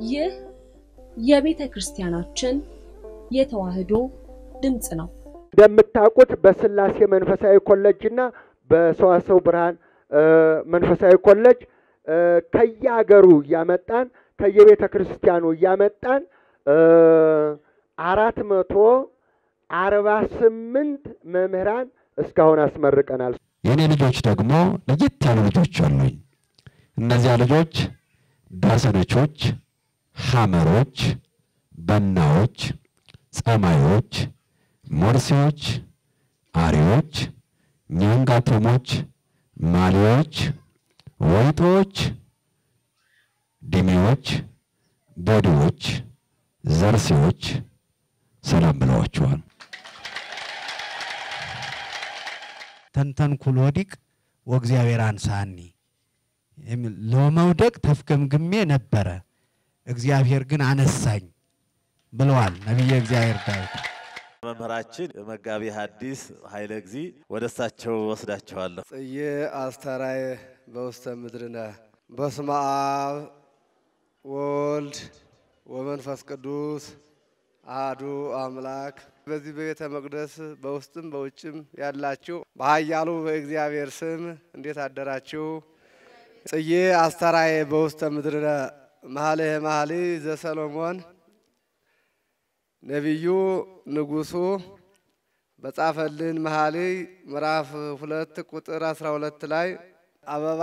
ይህ የቤተ ክርስቲያናችን የተዋሕዶ ድምፅ ነው። እንደምታውቁት በስላሴ መንፈሳዊ ኮሌጅ እና በሰዋሰው ብርሃን መንፈሳዊ ኮሌጅ ከየሀገሩ እያመጣን ከየቤተ ክርስቲያኑ እያመጣን አራት መቶ አርባ ስምንት መምህራን እስካሁን አስመርቀናል። የእኔ ልጆች ደግሞ ለየት ያሉ ልጆች አሉኝ። እነዚያ ልጆች ዳሰነቾች፣ ሐመሮች፣ በናዎች፣ ጸማዮች፣ ሞርሴዎች፣ አሪዎች፣ ኛንጋቶሞች፣ ማሊዎች፣ ወይጦዎች፣ ዲሜዎች፣ ቦዲዎች፣ ዘርሴዎች ሰላም ብለዋቸዋል። ተንተንኩል ወዲቅ ወእግዚአብሔር አንሳኒ የሚል ለመውደቅ ተፍገምግሜ ነበረ፣ እግዚአብሔር ግን አነሳኝ ብለዋል ነቢየ እግዚአብሔር ዳዊት። መምህራችን መጋቢ ሐዲስ ኃይለ እግዚ ወደ እሳቸው ወስዳቸዋለሁ። ጽዬ አስተራየ በውስተ ምድርነ በስመ አብ ወልድ ወመንፈስ ቅዱስ አሐዱ አምላክ። በዚህ በቤተ መቅደስ በውስጥም በውጭም ያላችሁ በኃያሉ በእግዚአብሔር ስም እንዴት አደራችሁ? ጽዬ አስተራየ በውስተ ምድርነ መኃልየ መኃልይ ዘሰሎሞን ነቢዩ ንጉሡ በጻፈልን መኃልይ ምዕራፍ ሁለት ቁጥር አስራ ሁለት ላይ አበባ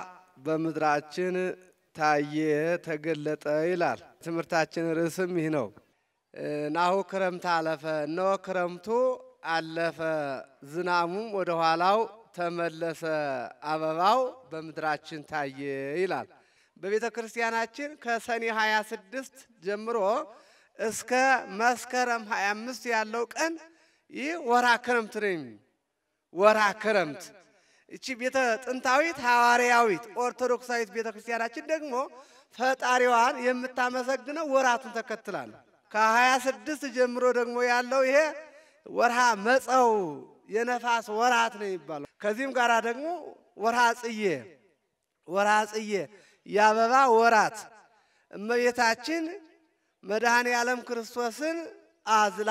በምድራችን ታየ ተገለጠ ይላል። ትምህርታችን ርዕስም ይህ ነው። ናሁ ክረምት አለፈ፣ እነሆ ክረምቱ አለፈ፣ ዝናሙም ወደ ኋላው ተመለሰ፣ አበባው በምድራችን ታየ ይላል። በቤተ ክርስቲያናችን ከሰኔ 26 ጀምሮ እስከ መስከረም 25 ያለው ቀን ይህ ወራ ክረምት ነው። ወራ ክረምት እቺ ቤተ ጥንታዊት ሐዋርያዊት ኦርቶዶክሳዊት ቤተ ክርስቲያናችን ደግሞ ፈጣሪዋን የምታመሰግነው ወራቱን ተከትላ ነው። ከ26 ጀምሮ ደግሞ ያለው ይሄ ወርሃ መጸው የነፋስ ወራት ነው የሚባለው። ከዚህም ጋር ደግሞ ወርሃ ጽዬ ወርሃ ጽዬ የአበባ ወራት እመቤታችን መድኃኔ ዓለም ክርስቶስን አዝላ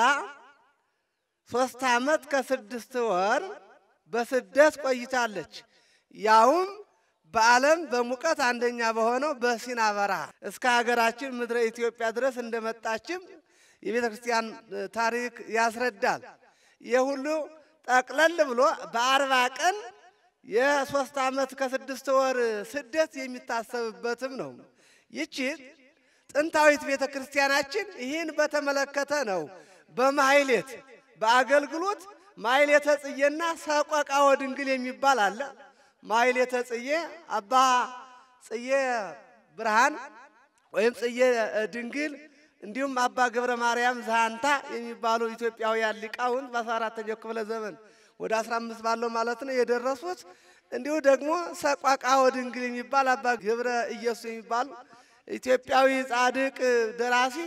ሶስት ዓመት ከስድስት ወር በስደት ቆይታለች። ያውም በዓለም በሙቀት አንደኛ በሆነው በሲና በረሃ እስከ ሀገራችን ምድረ ኢትዮጵያ ድረስ እንደመጣችም የቤተ ክርስቲያን ታሪክ ያስረዳል። ይህ ሁሉ ጠቅለል ብሎ በአርባ ቀን የሶስት ዓመት ከስድስት ወር ስደት የሚታሰብበትም ነው። ይቺ ጥንታዊት ቤተ ክርስቲያናችን ይህን በተመለከተ ነው በማሕሌት በአገልግሎት ማሕሌተ ጽዬና ሰቆቃወ ድንግል የሚባል አለ። ማሕሌተ ጽዬ አባ ጽዬ ብርሃን ወይም ጽዬ ድንግል እንዲሁም አባ ገብረ ማርያም ዛንታ የሚባሉ ኢትዮጵያውያን ሊቃውንት በአስራ አራተኛው ክፍለ ዘመን ወደ አስራ አምስት ባለው ማለት ነው የደረሱት። እንዲሁ ደግሞ ሰቆቃወ ድንግል የሚባል አባ ገብረ ኢየሱስ የሚባሉ ኢትዮጵያዊ ጻድቅ ደራሲ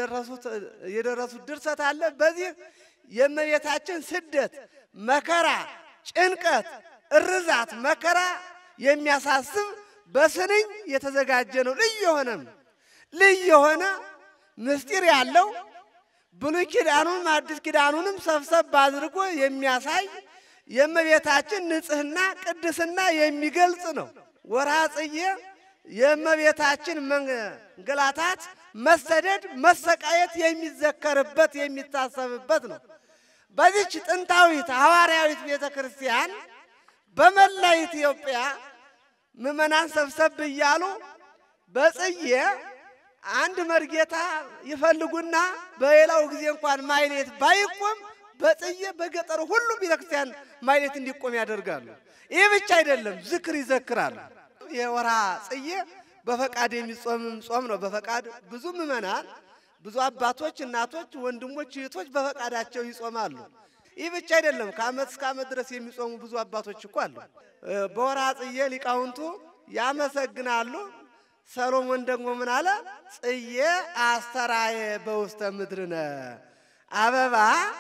የደረሱት ድርሰት አለ። በዚህ የእመቤታችን ስደት፣ መከራ፣ ጭንቀት፣ እርዛት፣ መከራ የሚያሳስብ በስንኝ የተዘጋጀ ነው። ልዩ የሆነም ልዩ የሆነ ምስጢር ያለው ብሉይ ኪዳኑንም አዲስ ኪዳኑንም ሰብሰብ አድርጎ የሚያሳይ የእመቤታችን ንጽሕና ቅድስና የሚገልጽ ነው። ወርሃ ጽዬ የእመቤታችን መንገላታት፣ መሰደድ፣ መሰቃየት የሚዘከርበት የሚታሰብበት ነው። በዚች ጥንታዊት ሐዋርያዊት ቤተ ክርስቲያን በመላ ኢትዮጵያ ምዕመናን ሰብሰብ እያሉ በጽዬ አንድ መርጌታ ይፈልጉና በሌላው ጊዜ እንኳን ማሕሌት ባይቆም በጽዬ በገጠሩ ሁሉም ቤተ ክርስቲያን ማሕሌት እንዲቆም ያደርጋሉ። ይህ ብቻ አይደለም፣ ዝክር ይዘክራሉ። የወርሃ ጽዬ በፈቃድ የሚጾምም ጾም ነው። በፈቃድ ብዙ ምዕመናን፣ ብዙ አባቶች፣ እናቶች፣ ወንድሞች፣ እህቶች በፈቃዳቸው ይጾማሉ። ይህ ብቻ አይደለም፣ ከዓመት እስከ ዓመት ድረስ የሚጾሙ ብዙ አባቶች እኮ አሉ። በወርሃ ጽዬ ሊቃውንቱ ያመሰግናሉ። ሰሎሞን ደግሞ ምን አለ? ጽዬ አስተራየ በውስተ ምድርነ አበባ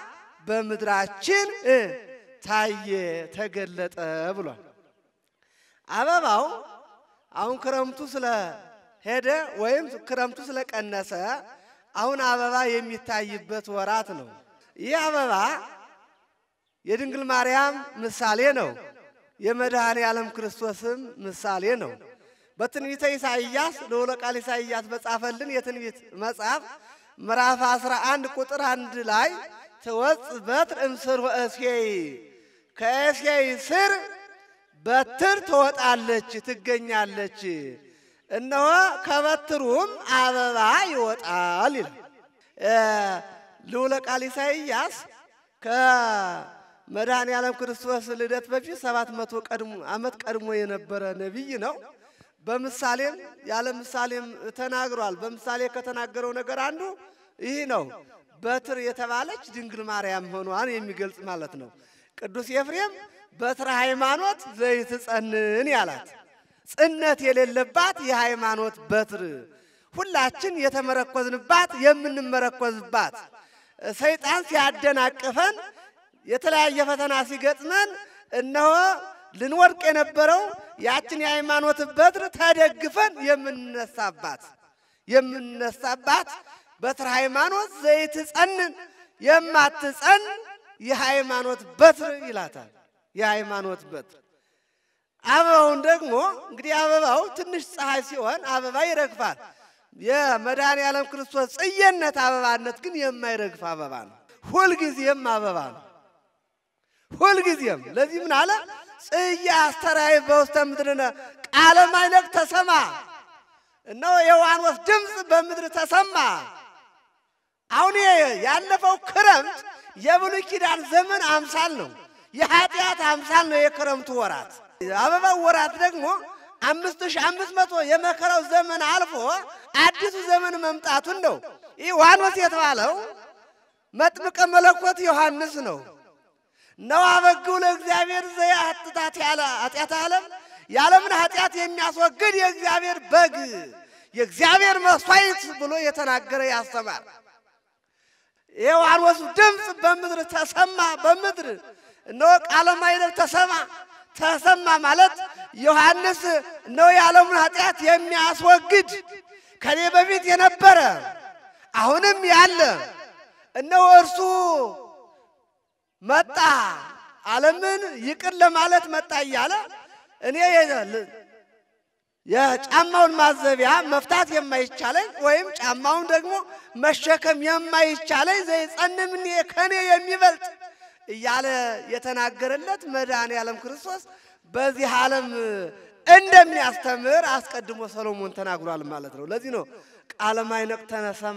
በምድራችን ታየ ተገለጠ ብሏል። አበባው አሁን ክረምቱ ስለ ሄደ ወይም ክረምቱ ስለቀነሰ አሁን አበባ የሚታይበት ወራት ነው። ይህ አበባ የድንግል ማርያም ምሳሌ ነው። የመድኃኔ ዓለም ክርስቶስም ምሳሌ ነው። በትንቢተ ኢሳይያስ ልዑለ ቃል ኢሳይያስ በጻፈልን የትንቢት መጽሐፍ ምዕራፍ 11 ቁጥር አንድ ላይ ትወፅ በትር እምስር ወእሴይ ከእሴይ ስር በትር ትወጣለች ትገኛለች፣ እነሆ ከበትሩም አበባ ይወጣል ይላል ልዑለ ቃል ኢሳይያስ ከመድኃኔ ዓለም ክርስቶስ ልደት በፊት ሰባት መቶ ዓመት ቀድሞ የነበረ ነቢይ ነው። በምሳሌም ያለ ምሳሌም ተናግሯል። በምሳሌ ከተናገረው ነገር አንዱ ይህ ነው። በትር የተባለች ድንግል ማርያም ሆኗን የሚገልጽ ማለት ነው። ቅዱስ ኤፍሬም በትረ ሃይማኖት ዘይትጸንን ያላት ጽነት የሌለባት የሃይማኖት በትር ሁላችን የተመረኮዝንባት የምንመረኮዝባት ሰይጣን ሲያደናቅፈን የተለያየ ፈተና ሲገጥመን እነሆ ልንወድቅ የነበረው ያችን የሃይማኖት በትር ተደግፈን የምንነሳባት የምንነሳባት በትር ሃይማኖት ዘይትጸንን የማትጸን የሃይማኖት በትር ይላታል። የሃይማኖት በትር አበባውን ደግሞ እንግዲህ አበባው ትንሽ ፀሐይ ሲሆን አበባ ይረግፋል። የመድኃኔ ዓለም ክርስቶስ ጽየነት አበባነት ግን የማይረግፍ አበባ ነው። ሁልጊዜም አበባ ነው። ሁልጊዜም ለዚህ ምን አለ? ጽያ አስተራይ በውስተ ምድርነ ቃለ ማይለቅ ተሰማ። እነሆ የዋኖስ ድምፅ በምድር ተሰማ። አሁን ያለፈው ክረምት የብሉይ ኪዳን ዘመን አምሳል ነው። የኃጢአት አምሳል ነው የክረምቱ ወራት። አበባው ወራት ደግሞ አምስት ሺህ አምስት መቶ የመከራው ዘመን አልፎ አዲሱ ዘመን መምጣቱን ነው። ይህ ዋኖስ የተባለው መጥምቀ መለኮት ዮሐንስ ነው። ነው አበግው ለእግዚአብሔር ዘያህትታት ያለ ኃጢአት ዓለም የዓለምን ኃጢአት የሚያስወግድ የእግዚአብሔር በግ የእግዚአብሔር መስዋዕት ብሎ የተናገረ ያስተማር። የዋኖሱ ድምፅ በምድር ተሰማ። በምድር እነሆ ቃለ ማኅደር ተሰማ። ተሰማ ማለት ዮሐንስ እነሆ የዓለሙን ኃጢአት የሚያስወግድ ከኔ በፊት የነበረ አሁንም ያለ እነሆ እርሱ መጣ፣ ዓለምን ይቅር ለማለት መጣ እያለ እኔ የጫማውን ማዘቢያ መፍታት የማይቻለኝ ወይም ጫማውን ደግሞ መሸከም የማይቻለኝ ዘይጸንም እኔ ከኔ የሚበልጥ እያለ የተናገረለት መድኃኔ ዓለም ክርስቶስ በዚህ ዓለም እንደሚያስተምር አስቀድሞ ሰሎሞን ተናግሯል ማለት ነው። ለዚህ ነው ቃለ ማይነቅ ተነሰማ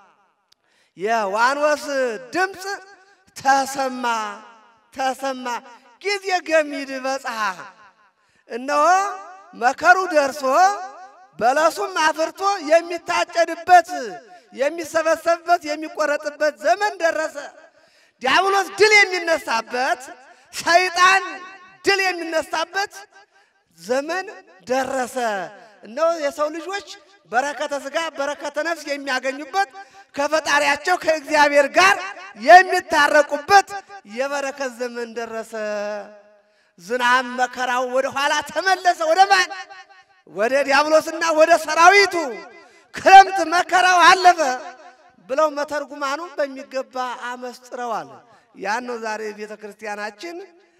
የዋኖስ ድምፅ ተሰማ ተሰማ ጊዜ ገሚድ በጽሐ እነሆ መከሩ ደርሶ በለሱም አፍርቶ የሚታጨድበት የሚሰበሰብበት የሚቆረጥበት ዘመን ደረሰ። ዲያብሎስ ድል የሚነሳበት ሰይጣን ድል የሚነሳበት ዘመን ደረሰ። እነሆ የሰው ልጆች በረከተ ሥጋ በረከተ ነፍስ የሚያገኙበት ከፈጣሪያቸው ከእግዚአብሔር ጋር የሚታረቁበት የበረከት ዘመን ደረሰ። ዝናብ መከራው ወደ ኋላ ተመለሰ። ወደ ማን? ወደ ዲያብሎስና ወደ ሰራዊቱ። ክረምት መከራው አለፈ ብለው መተርጉማኑ በሚገባ አመስጥረዋል። ያን ነው ዛሬ ቤተ ክርስቲያናችን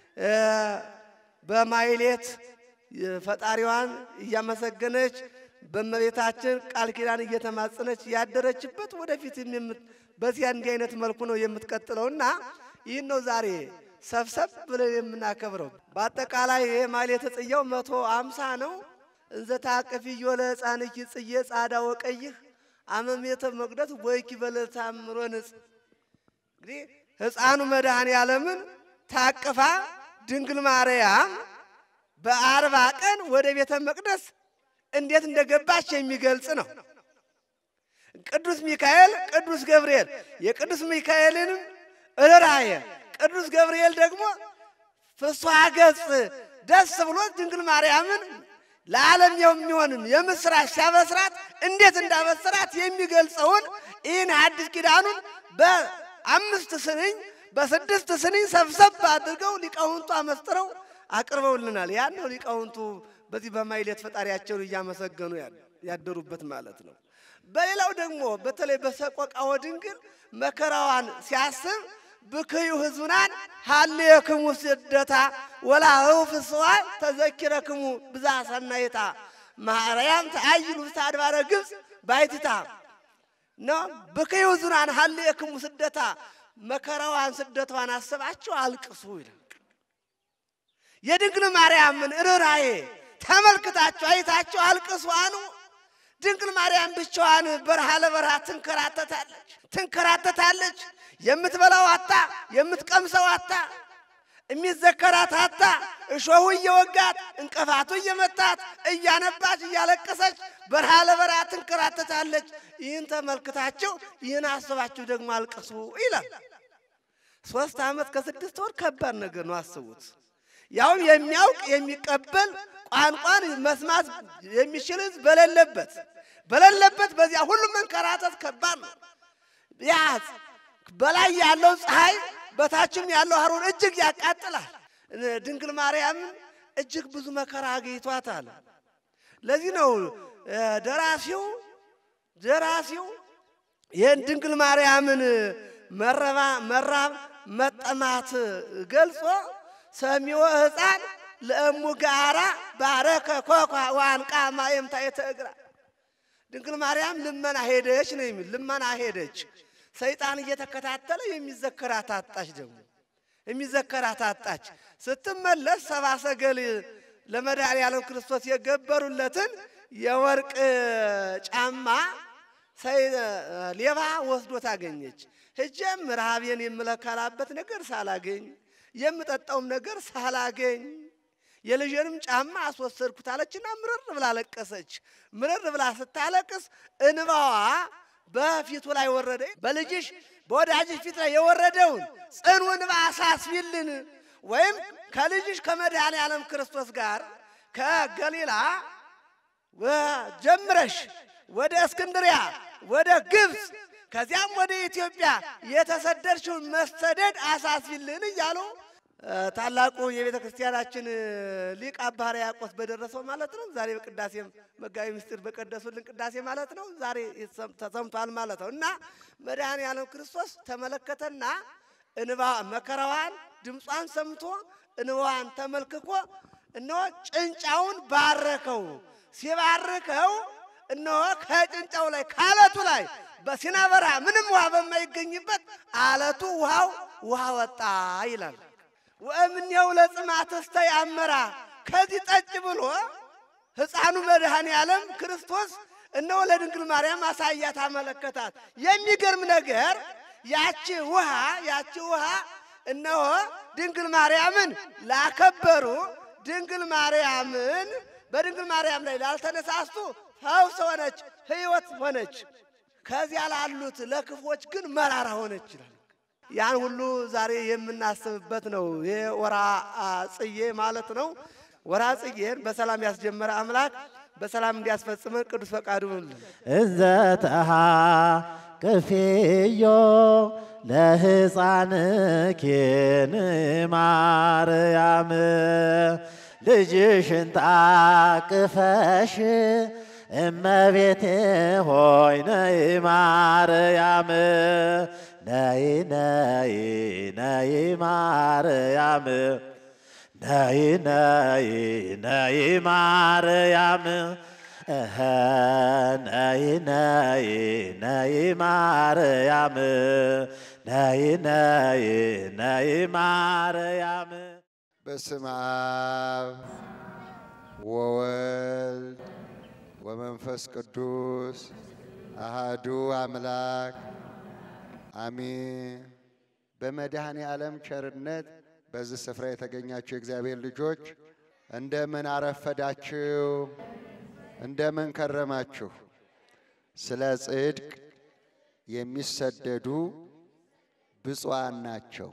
በማይሌት ፈጣሪዋን እያመሰገነች በእመቤታችን ቃል ኪዳን እየተማጸነች ያደረችበት ወደፊት በዚያ እንዲህ አይነት መልኩ ነው የምትቀጥለውና ይህን ነው ዛሬ ሰብሰብ ብለን የምናከብረው። በአጠቃላይ ይሄ ማኅሌተ ጽጌው መቶ አምሳ ነው። እንዘ ታቅፍዮ ለሕፃንኪ ጽጌ ጻዳ ወቀይህ አመሜተ መቅደስ ወይኪ በለታምሮ ንጽ እንግዲህ ሕፃኑ መድኃኔ ዓለምን ታቅፋ ድንግል ማርያም በአርባ ቀን ወደ ቤተ መቅደስ እንዴት እንደገባች የሚገልጽ ነው። ቅዱስ ሚካኤል፣ ቅዱስ ገብርኤል የቅዱስ ሚካኤልንም ርኅራኄ ቅዱስ ገብርኤል ደግሞ ፍስሐ ገጽ ደስ ብሎት ድንግል ማርያምን ለዓለም የሚሆንን የምስራች ሲያበስራት እንዴት እንዳበስራት የሚገልጸውን ይህን አዲስ ኪዳኑን በአምስት ስንኝ በስድስት ስንኝ ሰብሰብ አድርገው ሊቃውንቱ አመስጥረው አቅርበውልናል። ያን ነው ሊቃውንቱ በዚህ በማኅሌት ፈጣሪያቸውን እያመሰገኑ ያለ ያደሩበት ማለት ነው። በሌላው ደግሞ በተለይ በሰቆቃወ ድንግል መከራዋን ሲያስብ ብክዩ ህዝቡናን ሀልየክሙ ስደታ ወላህው ፍስዋ ተዘኪረክሙ ብዛ ሰናይታ ማርያም ተአይሉ ውስተ አድባረ ግብፅ ባይትታ ነው ብክዩ ህዝቡናን ሀልየክሙ ስደታ መከራዋን ስደቷን አስባችሁ አልቅሱ ይላል። የድንግል ማርያምን ርኅራኄ ተመልክታችሁ አይታችሁ አልቅሱ አኑ። ድንግል ማርያም ብቻዋን በረሃ ለበረሃ ትንከራተታለች ትንከራተታለች። የምትበላው አታ የምትቀምሰው አታ የሚዘከራት አታ እሾሁ እየወጋት እንቅፋቱ እየመታት እያነባች እያለቀሰች በረሃ ለበረሃ ትንከራተታለች። ይህን ተመልክታችሁ ይህን አስባችሁ ደግሞ አልቅሱ ይላል። ሶስት ዓመት ከስድስት ወር ከባድ ነገር ነው። አስቡት። ያውም የሚያውቅ የሚቀበል ቋንቋን መስማት የሚችል ሕዝብ በሌለበት በሌለበት በዚያ ሁሉ መንከራተት ከባድ ነው። ያ በላይ ያለው ፀሐይ በታችም ያለው ሐሩር እጅግ ያቃጥላል። ድንግል ማርያምን እጅግ ብዙ መከራ አግኝቷታል። ለዚህ ነው ደራሲው ደራሲው ይህን ድንግል ማርያምን መረባ መራብ መጠማት ገልጾ ሰሚዎ ሕፃን ለእሙ ጋራ ባረከ ኮኳ ዋንቃ ማየምታ የተእግራ ድንግል ማርያም ልመና ሄደች ነው የሚል ልመና ሄደች። ሰይጣን እየተከታተለ የሚዘከራት አጣች። ደግሞ የሚዘከራት አጣች። ስትመለስ ሰባ ሰገል ለመድኃኔዓለም ክርስቶስ የገበሩለትን የወርቅ ጫማ ሌባ ወስዶ ታገኘች። ሂጄም ረሃቤን የምለካላበት ነገር ሳላገኝ የምጠጣውም ነገር ሳላገኝ የልጄንም ጫማ አስወሰድኩት አለችና ምርር ብላ ለቀሰች። ምርር ብላ ስታለቅስ እንባዋ በፊቱ ላይ ወረደ። በልጅሽ በወዳጅሽ ፊት ላይ የወረደውን ጽኑ እንባ አሳስቢልን፣ ወይም ከልጅሽ ከመድኃኔ ዓለም ክርስቶስ ጋር ከገሊላ ጀምረሽ ወደ እስክንድሪያ ወደ ግብፅ ከዚያም ወደ ኢትዮጵያ የተሰደድሽውን መሰደድ አሳስቢልን እያሉ ታላቁ የቤተ ክርስቲያናችን ሊቅ አባ ሕርያቆስ በደረሰው ማለት ነው። ዛሬ በቅዳሴም መጋቢ ምስጢር በቀደሱልን ቅዳሴ ማለት ነው። ዛሬ ተሰምቷል ማለት ነው እና መድኃኔ ዓለም ክርስቶስ ተመለከተና እንባ መከራዋን ድምጿን ሰምቶ እንባዋን ተመልክኮ እነሆ ጭንጫውን ባረከው። ሲባርከው እነሆ ከጭንጫው ላይ ከአለቱ ላይ በሲና በረሃ ምንም ውሃ በማይገኝበት አለቱ ውሃው ውሃ ወጣ ይላል። ወእምኔው ለጽማትስተ ያመራ ከዚህ ጠጭ ብሎ ሕፃኑ መድኃኔ ዓለም ክርስቶስ እነሆ ለድንግል ማርያም አሳያት፣ አመለከታት። የሚገርም ነገር ያቺ ውሃ ያቺ ውሃ እነሆ ድንግል ማርያምን ላከበሩ ድንግል ማርያምን በድንግል ማርያም ላይ ላልተነሳስቱ ፈውስ ሆነች፣ ሕይወት ሆነች። ከዚያ ላሉት ለክፎች ግን መራራ ሆነች ይላል። ያን ሁሉ ዛሬ የምናስብበት ነው። ይሄ ወራ ጽዬ ማለት ነው። ወራ ጽዬን በሰላም ያስጀመረ አምላክ በሰላም እንዲያስፈጽመን ቅዱስ ፈቃዱ ይሁንልን። እዘ ተሃቅፍዮ ለሕፃንኪን ማርያም ልጅሽን ታቅፈሽ እመቤቴ ሆይ ነይ ማርያም ነይ ነይ ነይ ማርያም ነይ ነይ ነይ ማርያም እኸ ነይ ነይ ነይ ማርያም ነይ ነይ ነይ ማርያም በስመ አብ ወወልድ ወመንፈስ ቅዱስ አሃዱ አምላክ አሜን። በመድኃኔ ዓለም ቸርነት በዚህ ስፍራ የተገኛችሁ የእግዚአብሔር ልጆች እንደምን አረፈዳችሁ? እንደምን ከረማችሁ? ስለ ጽድቅ የሚሰደዱ ብፁዓን ናቸው።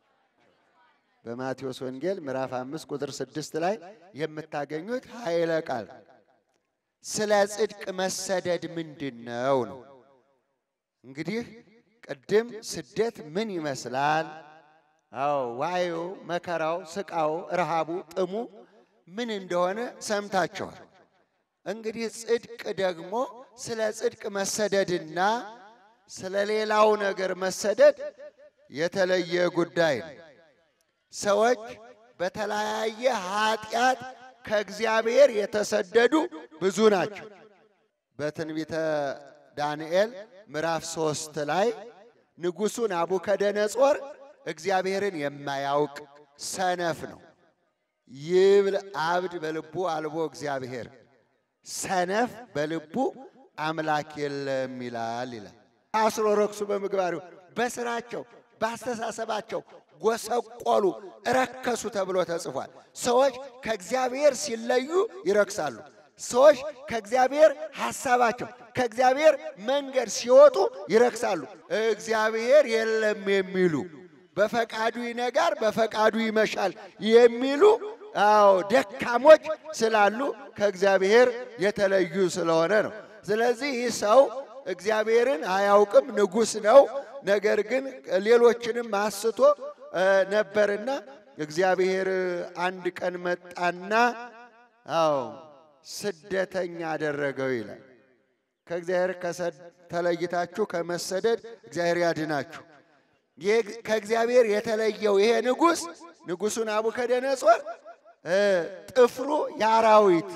በማቴዎስ ወንጌል ምዕራፍ አምስት ቁጥር ስድስት ላይ የምታገኙት ኃይለ ቃል ስለ ጽድቅ መሰደድ ምንድን ነው ነው። እንግዲህ ቅድም ስደት ምን ይመስላል? አዎ ዋዩ፣ መከራው፣ ስቃው፣ ረሃቡ፣ ጥሙ ምን እንደሆነ ሰምታችኋል። እንግዲህ ጽድቅ ደግሞ ስለ ጽድቅ መሰደድና ስለ ሌላው ነገር መሰደድ የተለየ ጉዳይ ነው። ሰዎች በተለያየ ኃጢአት ከእግዚአብሔር የተሰደዱ ብዙ ናቸው። በትንቢተ ዳንኤል ምዕራፍ ሶስት ላይ ንጉሡ ናቡከደነጾር እግዚአብሔርን የማያውቅ ሰነፍ ነው። ይብል አብድ በልቡ አልቦ እግዚአብሔር ሰነፍ በልቡ አምላክ የለም ይላል ይላል። አስሮ ረክሱ በምግባሪው በስራቸው በአስተሳሰባቸው ጎሰቆሉ፣ ረከሱ ተብሎ ተጽፏል። ሰዎች ከእግዚአብሔር ሲለዩ ይረክሳሉ። ሰዎች ከእግዚአብሔር ሐሳባቸው ከእግዚአብሔር መንገድ ሲወጡ ይረክሳሉ። እግዚአብሔር የለም የሚሉ በፈቃዱ ይነጋር በፈቃዱ ይመሻል የሚሉ አዎ ደካሞች ስላሉ ከእግዚአብሔር የተለዩ ስለሆነ ነው። ስለዚህ ይህ ሰው እግዚአብሔርን አያውቅም፣ ንጉሥ ነው። ነገር ግን ሌሎችንም አስቶ ነበርና እግዚአብሔር አንድ ቀን መጣና አዎ ስደተኛ አደረገው ይላል። ከእግዚአብሔር ተለይታችሁ ከመሰደድ እግዚአብሔር ያድናችሁ። ከእግዚአብሔር የተለየው ይሄ ንጉሥ ንጉሡ ናቡከደነጾር ጥፍሩ የአራዊት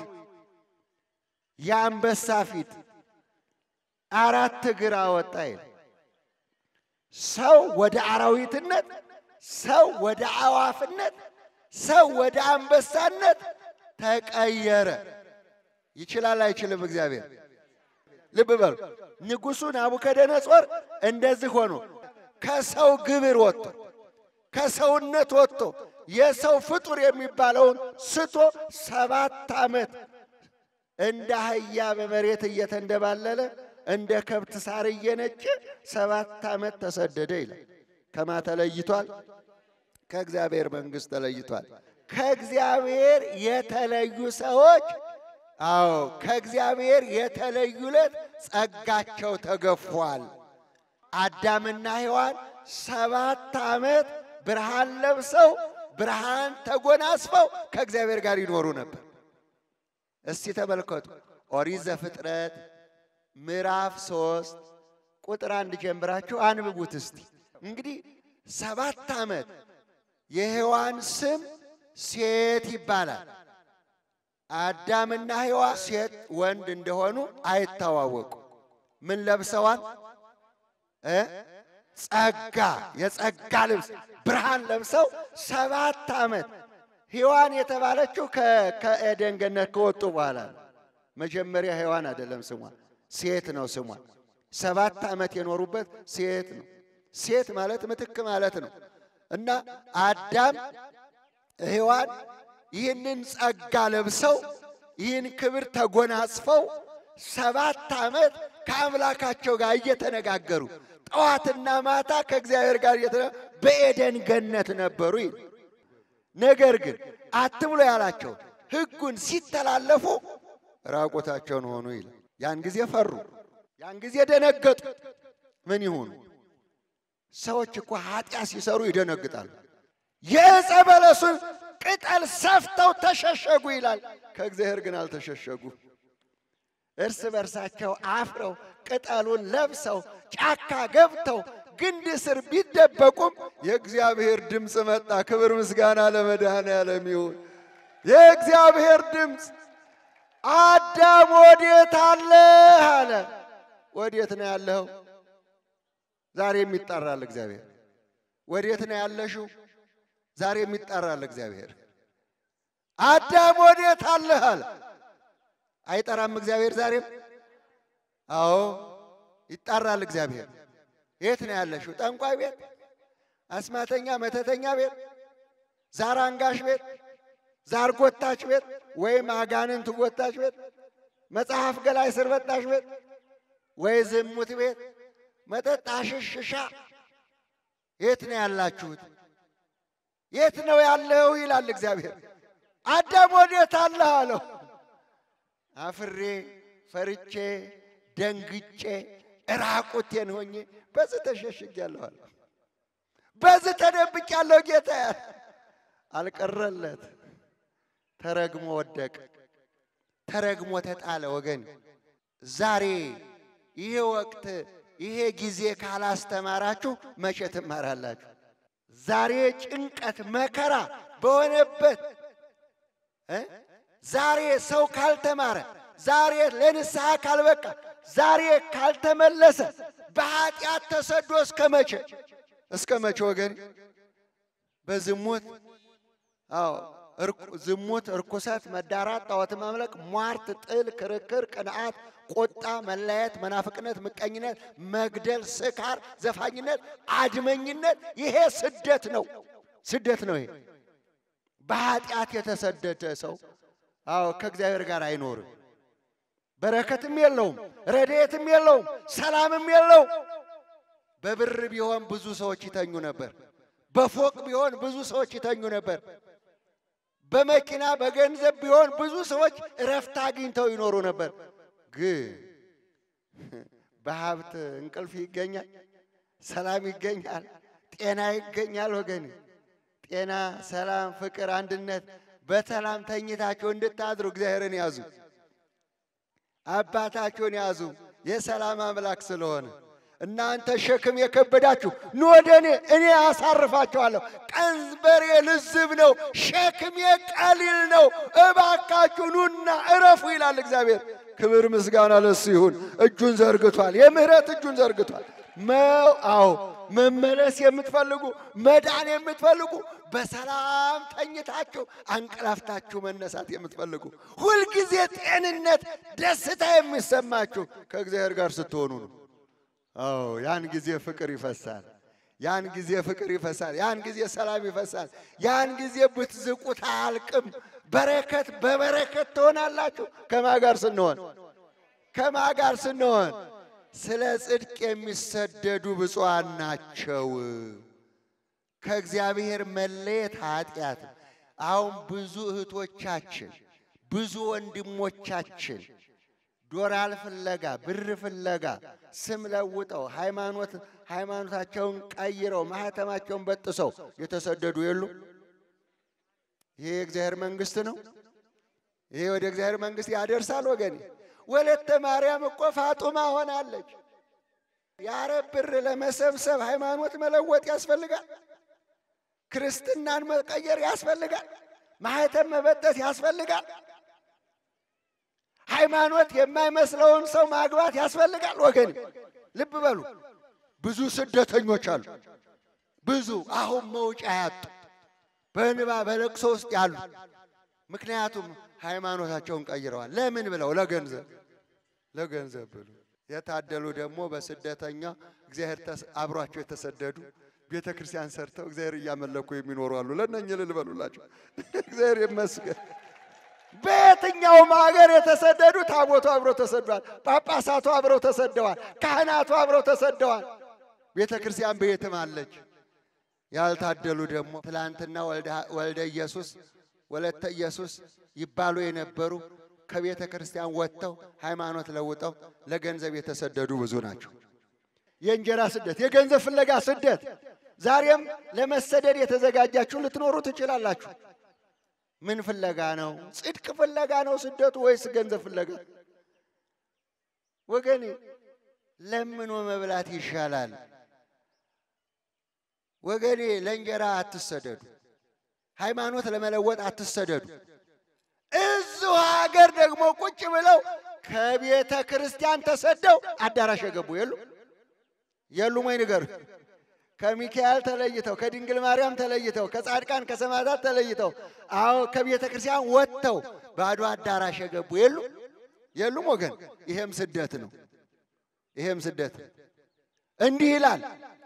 የአንበሳ ፊት አራት እግር አወጣ ይላል። ሰው ወደ አራዊትነት፣ ሰው ወደ አዋፍነት፣ ሰው ወደ አንበሳነት ተቀየረ። ይችላል አይችልም? እግዚአብሔር ልብ በሉ። ንጉሡ ናቡከደነጾር እንደዚህ ሆኖ ከሰው ግብር ወጥቶ ከሰውነት ወጥቶ የሰው ፍጡር የሚባለውን ስቶ ሰባት ዓመት እንደ አህያ በመሬት እየተንደባለለ እንደ ከብት ሳር እየነጨ ሰባት ዓመት ተሰደደ ይላል። ከማ ተለይቷል? ከእግዚአብሔር መንግሥት ተለይቷል። ከእግዚአብሔር የተለዩ ሰዎች አዎ ከእግዚአብሔር የተለዩለት ጸጋቸው ተገፏል። አዳምና ሔዋን ሰባት ዓመት ብርሃን ለብሰው ብርሃን ተጎናጽፈው ከእግዚአብሔር ጋር ይኖሩ ነበር። እስቲ ተመልከቱ። ኦሪት ዘፍጥረት ምዕራፍ ሶስት ቁጥር አንድ ጀምራችሁ አንብቡት እስቲ። እንግዲህ ሰባት ዓመት የሔዋን ስም ሴት ይባላል። አዳምና ሔዋን ሴት ወንድ እንደሆኑ አይታዋወቁ። ምን ለብሰዋል? እ ጸጋ የጸጋ ልብስ ብርሃን ለብሰው ሰባት ዓመት ሔዋን የተባለችው ከኤደን ገነት ከወጡ በኋላ ነው። መጀመሪያ ሔዋን አይደለም ስሟ፣ ሴት ነው ስሟ። ሰባት ዓመት የኖሩበት ሴት ነው። ሴት ማለት ምትክ ማለት ነው። እና አዳም ሔዋን ይህንን ጸጋ ለብሰው ይህን ክብር ተጎናጽፈው ሰባት ዓመት ከአምላካቸው ጋር እየተነጋገሩ ጠዋትና ማታ ከእግዚአብሔር ጋር በኤደን ገነት ነበሩ ይል ነገር ግን አትብሎ ያላቸው ሕጉን ሲተላለፉ ራቆታቸውን ሆኑ ይል ያን ጊዜ ፈሩ፣ ያን ጊዜ ደነገጡ። ምን ይሁኑ? ሰዎች እኮ ኃጢአት ሲሰሩ ይደነግጣሉ። የዕፀ በለሱን ቅጠል ሰፍተው ተሸሸጉ ይላል። ከእግዚአብሔር ግን አልተሸሸጉ። እርስ በርሳቸው አፍረው ቅጠሉን ለብሰው ጫካ ገብተው ግንድ ስር ቢደበቁም የእግዚአብሔር ድምፅ መጣ። ክብር ምስጋና ለመድኃኔዓለም ይሁን። የእግዚአብሔር ድምፅ አዳም ወዴት አለህ አለ። ወዴት ነው ያለኸው? ዛሬም ይጠራል እግዚአብሔር። ወዴት ነው ያለሽው? ዛሬም ይጠራል እግዚአብሔር። አዳም ወዴት አለህ አለ። አይጠራም እግዚአብሔር ዛሬም? አዎ ይጠራል እግዚአብሔር። የት ነው ያለሽው? ጠንቋይ ቤት፣ አስማተኛ መተተኛ ቤት፣ ዛር አንጋሽ ቤት፣ ዛር ጎታች ቤት ወይም አጋንንት ጎታች ቤት፣ መጽሐፍ ገላይ ስር በጣሽ ቤት ወይ ዝሙት ቤት፣ መጠጥ አሽሽሻ የት ነው ያላችሁት? የት ነው ያለው ይላል እግዚአብሔር። አዳም ወዴት አለህ አለው። አፍሬ ፈርቼ ደንግጬ ራቁቴን ሆኜ በዚህ ተሸሽጊያለሁ አለ። በዚህ ተደብቄያለሁ ጌታ አልቀረለት። ተረግሞ ወደቀ፣ ተረግሞ ተጣለ። ወገን ዛሬ ይሄ ወቅት ይሄ ጊዜ ካላስተማራችሁ መቼ ትማራላችሁ? ዛሬ ጭንቀት መከራ በሆነበት እ ዛሬ ሰው ካልተማረ ዛሬ ለንስሐ ካልበቃ ዛሬ ካልተመለሰ በኃጢአት ተሰዶ እስከ መቼ እስከ መቼ ወገን በዝሙት አዎ እርኩ- ዝሙት፣ እርኩሰት፣ መዳራት፣ ጣዖት ማምለክ፣ ሟርት፣ ጥል፣ ክርክር፣ ቅንዓት፣ ቁጣ፣ መለያየት፣ መናፍቅነት፣ ምቀኝነት፣ መግደል፣ ስካር፣ ዘፋኝነት፣ አድመኝነት ይሄ ስደት ነው። ስደት ነው ይሄ። በኃጢአት የተሰደደ ሰው አዎ ከእግዚአብሔር ጋር አይኖርም። በረከትም የለውም፣ ረድኤትም የለውም፣ ሰላምም የለውም። በብር ቢሆን ብዙ ሰዎች ይተኙ ነበር። በፎቅ ቢሆን ብዙ ሰዎች ይተኙ ነበር። በመኪና በገንዘብ ቢሆን ብዙ ሰዎች እረፍት አግኝተው ይኖሩ ነበር። ግን በሀብት እንቅልፍ ይገኛል፣ ሰላም ይገኛል፣ ጤና ይገኛል። ወገን ጤና፣ ሰላም፣ ፍቅር፣ አንድነት በሰላም ተኝታችሁ እንድታድሩ እግዚአብሔርን ያዙ፣ አባታችሁን ያዙ። የሰላም አምላክ ስለሆነ እናንተ ሸክም የከበዳችሁ ኑ ወደ እኔ እኔ አሳርፋችኋለሁ። ቀንበሬ ልዝብ ነው፣ ሸክሜ ቀሊል ነው። እባካችሁ ኑና እረፉ ይላል እግዚአብሔር። ክብር ምስጋና ለሱ ይሁን። እጁን ዘርግቷል፣ የምህረት እጁን ዘርግቷል። መው አዎ መመለስ የምትፈልጉ መዳን የምትፈልጉ በሰላም ተኝታችሁ አንቀላፍታችሁ መነሳት የምትፈልጉ ሁልጊዜ ጤንነት፣ ደስታ የሚሰማችሁ ከእግዚአብሔር ጋር ስትሆኑ ነው። አዎ ያን ጊዜ ፍቅር ይፈሳል። ያን ጊዜ ፍቅር ይፈሳል። ያን ጊዜ ሰላም ይፈሳል። ያን ጊዜ ብትዝቁት አያልቅም። በረከት በበረከት ትሆናላችሁ። ከማ ጋር ስንሆን ከማ ጋር ስንሆን ስለ ጽድቅ የሚሰደዱ ብፁዓን ናቸው። ከእግዚአብሔር መለየት ኃጢአት። አሁን ብዙ እህቶቻችን ብዙ ወንድሞቻችን ዶላር ፍለጋ ብር ፍለጋ ስም ለውጠው ሃይማኖት ሃይማኖታቸውን ቀይረው ማህተማቸውን በጥሰው የተሰደዱ የሉ። ይሄ የእግዚአብሔር መንግስት ነው። ይሄ ወደ እግዚአብሔር መንግስት ያደርሳል ወገኔ። ወለተ ማርያም እኮ ፋጡማ ሆናለች። የአረብ ብር ለመሰብሰብ ሃይማኖት መለወጥ ያስፈልጋል። ክርስትናን መቀየር ያስፈልጋል። ማህተም መበጠስ ያስፈልጋል። ሃይማኖት የማይመስለውን ሰው ማግባት ያስፈልጋል። ወገን ልብ በሉ። ብዙ ስደተኞች አሉ። ብዙ አሁን መውጫ ያጡ በእንባ በለቅሶ ውስጥ ያሉ። ምክንያቱም ሃይማኖታቸውን ቀይረዋል። ለምን ብለው? ለገንዘብ ለገንዘብ ብሎ የታደሉ ደግሞ በስደተኛ እግዚአብሔር ተስ- አብሯቸው የተሰደዱ ቤተ ክርስቲያን ሰርተው እግዚአብሔር እያመለኩ የሚኖሩ አሉ። ለእነኝህ እልል በሉላቸው። እግዚአብሔር ይመስገን። በየትኛውም ሀገር የተሰደዱ ታቦቱ አብረው ተሰደዋል። ጳጳሳቱ አብረው ተሰደዋል። ካህናቱ አብረው ተሰደዋል። ቤተ ክርስቲያን በየትም አለች። ያልታደሉ ደግሞ ትላንትና ወልደ- ወልደ ኢየሱስ ወለተ ኢየሱስ ይባሉ የነበሩ ከቤተ ክርስቲያን ወጥተው ሃይማኖት ለውጠው ለገንዘብ የተሰደዱ ብዙ ናቸው። የእንጀራ ስደት፣ የገንዘብ ፍለጋ ስደት። ዛሬም ለመሰደድ የተዘጋጃችሁ ልትኖሩ ትችላላችሁ። ምን ፍለጋ ነው? ጽድቅ ፍለጋ ነው ስደቱ ወይስ ገንዘብ ፍለጋ? ወገኔ ለምኖ መብላት ይሻላል። ወገኔ ለእንጀራ አትሰደዱ። ሃይማኖት ለመለወጥ አትሰደዱ። እዚሁ ሀገር ደግሞ ቁጭ ብለው ከቤተ ክርስቲያን ተሰደው አዳራሽ የገቡ የሉ የሉም ወይ ንገሩ። ከሚካኤል ተለይተው ከድንግል ማርያም ተለይተው ከጻድቃን ከሰማዕታት ተለይተው አዎ ከቤተ ክርስቲያን ወጥተው ባዶ አዳራሽ የገቡ የሉ የሉም ወገን። ይሄም ስደት ነው። ይሄም ስደት እንዲህ ይላል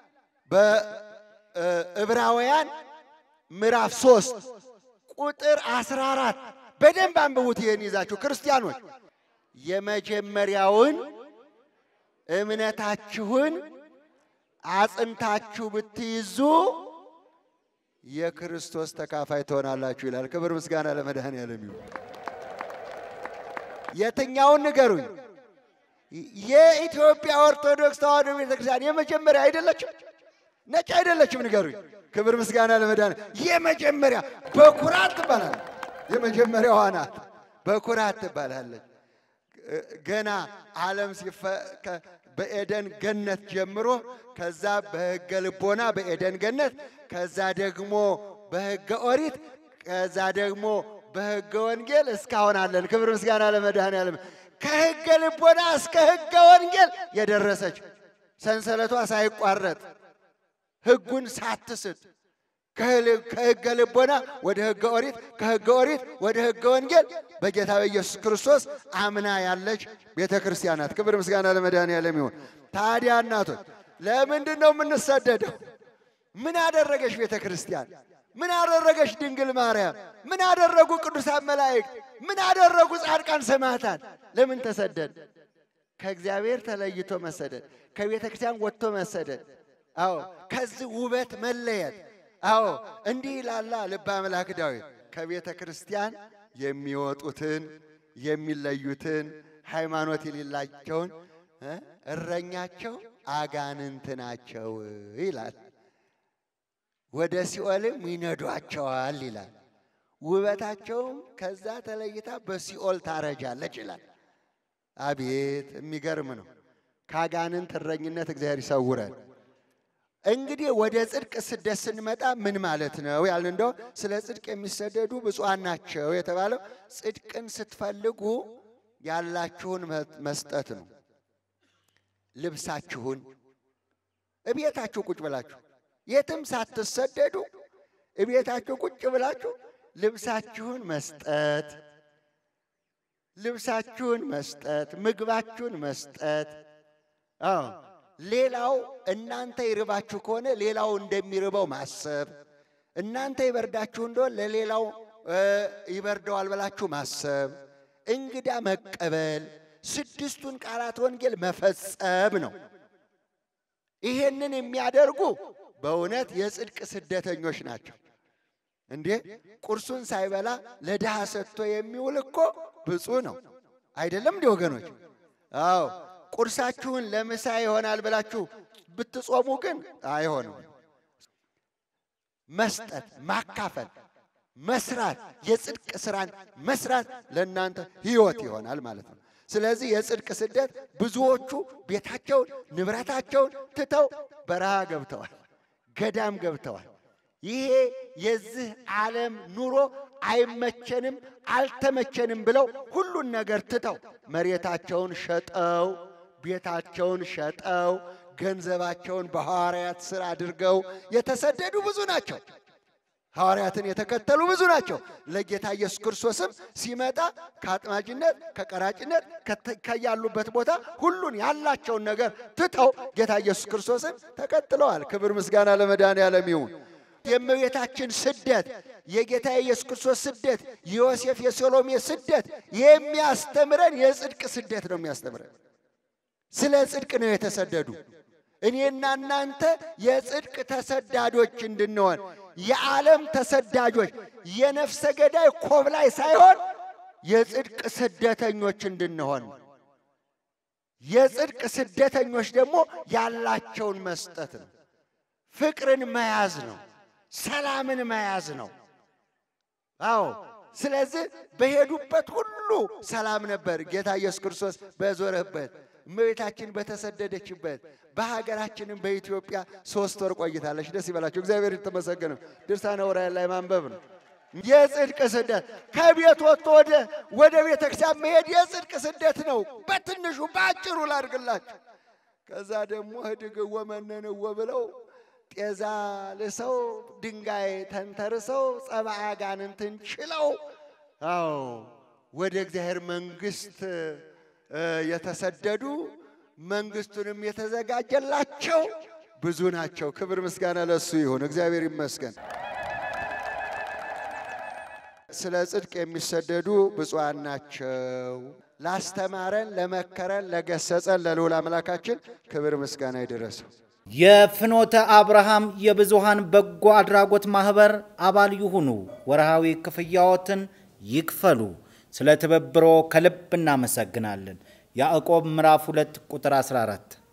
በዕብራውያን ምዕራፍ ሶስት ቁጥር አስራ አራት በደንብ አንብቡት። ይህን ይዛችሁ ክርስቲያኖች የመጀመሪያውን እምነታችሁን አጽንታችሁ ብትይዙ የክርስቶስ ተካፋይ ትሆናላችሁ ይላል። ክብር ምስጋና ለመድኃኔዓለም ይሁን። የትኛውን ንገሩኝ? የኢትዮጵያ ኦርቶዶክስ ተዋሕዶ ቤተክርስቲያን የመጀመሪያ አይደለችም? ነጭ አይደለችም? ንገሩኝ። ክብር ምስጋና ለመድኃኔዓለም። የመጀመሪያ በኩራት ትባላል። የመጀመሪያዋ ናት። በኩራት ትባላለች። ገና ዓለም ሲፈ ከ- በኤደን ገነት ጀምሮ ከዛ በሕገ ልቦና በኤደን ገነት ከዛ ደግሞ በሕገ ኦሪት ከዛ ደግሞ በሕገ ወንጌል እስካሁን አለን። ክብር ምስጋና ለመድኃኔዓለም። ከሕገ ልቦና እስከ ሕገ ወንጌል የደረሰች ሰንሰለቷ ሳይቋረጥ ሕጉን ሳትስት ከህል- ከሕገ ልቦና ወደ ሕገ ኦሪት ከሕገ ኦሪት ወደ ሕገ ወንጌል በጌታ በኢየሱስ ክርስቶስ አምና ያለች ቤተ ክርስቲያን ናት። ክብር ምስጋና ለመድኃኔዓለም ይሁን። ታዲያ እናቶች ለምንድን ነው የምንሰደደው? ምን አደረገች ቤተ ክርስቲያን? ምን አደረገች ድንግል ማርያም? ምን አደረጉ ቅዱሳን መላእክት? ምን አደረጉ ጻድቃን ሰማዕታት? ለምን ተሰደድ? ከእግዚአብሔር ተለይቶ መሰደድ፣ ከቤተ ክርስቲያን ወጥቶ መሰደድ። አዎ ከዚህ ውበት መለየት። አዎ እንዲህ ይላላ ልበ አምላክ ዳዊት ከቤተ ክርስቲያን የሚወጡትን የሚለዩትን ሃይማኖት የሌላቸውን እ እረኛቸው አጋንንት ናቸው ይላል። ወደ ሲኦልም ይነዷቸዋል ይላል። ውበታቸውም ከዛ ተለይታ በሲኦል ታረጃለች ይላል። አቤት የሚገርም ነው። ከአጋንንት እረኝነት እግዚአብሔር ይሰውረን። እንግዲህ ወደ ጽድቅ ስደት ስንመጣ ምን ማለት ነው ያልን እንደው ስለ ጽድቅ የሚሰደዱ ብፁዓን ናቸው የተባለው ጽድቅን ስትፈልጉ ያላችሁን መ- መስጠት ነው። ልብሳችሁን እቤታችሁ ቁጭ ብላችሁ የትም ሳትሰደዱ እቤታችሁ ቁጭ ብላችሁ ልብሳችሁን መስጠት ልብሳችሁን መስጠት፣ ምግባችሁን መስጠት። አዎ ሌላው እናንተ ይርባችሁ ከሆነ ሌላው እንደሚርበው ማሰብ፣ እናንተ ይበርዳችሁ እንደሆን ለሌላው እ ይበርደዋል ብላችሁ ማሰብ፣ እንግዳ መቀበል፣ ስድስቱን ቃላት ወንጌል መፈጸም ነው። ይሄንን የሚያደርጉ በእውነት የጽድቅ ስደተኞች ናቸው። እንዴ ቁርሱን ሳይበላ ለድሃ ሰጥቶ የሚውል እኮ ብፁዕ ነው። አይደለም እንዲ ወገኖች? አዎ ቁርሳችሁን ለምሳ ይሆናል ብላችሁ ብትጾሙ ግን አይሆንም። መስጠት፣ ማካፈል፣ መስራት፣ የጽድቅ ስራን መስራት ለእናንተ ሕይወት ይሆናል ማለት ነው። ስለዚህ የጽድቅ ስደት ብዙዎቹ ቤታቸውን ንብረታቸውን ትተው በረሃ ገብተዋል፣ ገዳም ገብተዋል። ይሄ የዚህ ዓለም ኑሮ አይመቸንም፣ አልተመቸንም ብለው ሁሉን ነገር ትተው መሬታቸውን ሸጠው ቤታቸውን ሸጠው ገንዘባቸውን በሐዋርያት ሥር አድርገው የተሰደዱ ብዙ ናቸው። ሐዋርያትን የተከተሉ ብዙ ናቸው። ለጌታ ኢየሱስ ክርስቶስም ሲመጣ ከአጥማጅነት ከቀራጭነት ከተ- ከያሉበት ቦታ ሁሉን ያላቸውን ነገር ትተው ጌታ ኢየሱስ ክርስቶስን ተከትለዋል። ክብር ምስጋና ለመድኃኔዓለም ይሁን። የእመቤታችን ስደት፣ የጌታ የኢየሱስ ክርስቶስ ስደት፣ የዮሴፍ የሰሎሜ ስደት የሚያስተምረን የጽድቅ ስደት ነው የሚያስተምረን። ስለ ጽድቅ ነው የተሰደዱ። እኔና እናንተ የጽድቅ ተሰዳጆች እንድንሆን የዓለም ተሰዳጆች የነፍሰ ገዳይ ኮብላይ ሳይሆን የጽድቅ ስደተኞች እንድንሆን የጽድቅ ስደተኞች ደግሞ ያላቸውን መስጠት ነው። ፍቅርን መያዝ ነው። ሰላምን መያዝ ነው። አዎ ስለዚህ በሄዱበት ሁሉ ሰላም ነበር። ጌታ ኢየሱስ ክርስቶስ በዞረበት እመቤታችን በተሰደደችበት በሀገራችንም በኢትዮጵያ ሶስት ወር ቆይታለች። ደስ ይበላቸው። እግዚአብሔር የተመሰገነ ነው። ድርሳነ ዑራኤል ላይ ማንበብ ነው። የጽድቅ ስደት ከቤት ወጥቶ ወደ ወደ ቤተ ክርስቲያን መሄድ የጽድቅ ስደት ነው። በትንሹ በአጭሩ ላድርግላችሁ። ከዛ ደግሞ ህድግዎ መነንዎ ብለው ጤዛ ልሰው ድንጋይ ተንተርሰው ጸባአ አጋንንትን ችለው አዎ ወደ እግዚአብሔር መንግሥት እ የተሰደዱ መንግሥቱንም የተዘጋጀላቸው ብዙ ናቸው። ክብር ምስጋና ለሱ ይሁን። እግዚአብሔር ይመስገን። ስለ ጽድቅ የሚሰደዱ ብፁዓን ናቸው። ላስተማረን፣ ለመከረን፣ ለገሰጸን ለልዑል አምላካችን ክብር ምስጋና ይድረሰው። የፍኖተ አብርሃም የብዙሃን በጎ አድራጎት ማህበር አባል ይሁኑ። ወርሃዊ ክፍያዎትን ይክፈሉ። ስለ ትብብሮ ከልብ እናመሰግናለን። ያዕቆብ ምዕራፍ 2 ቁጥር 14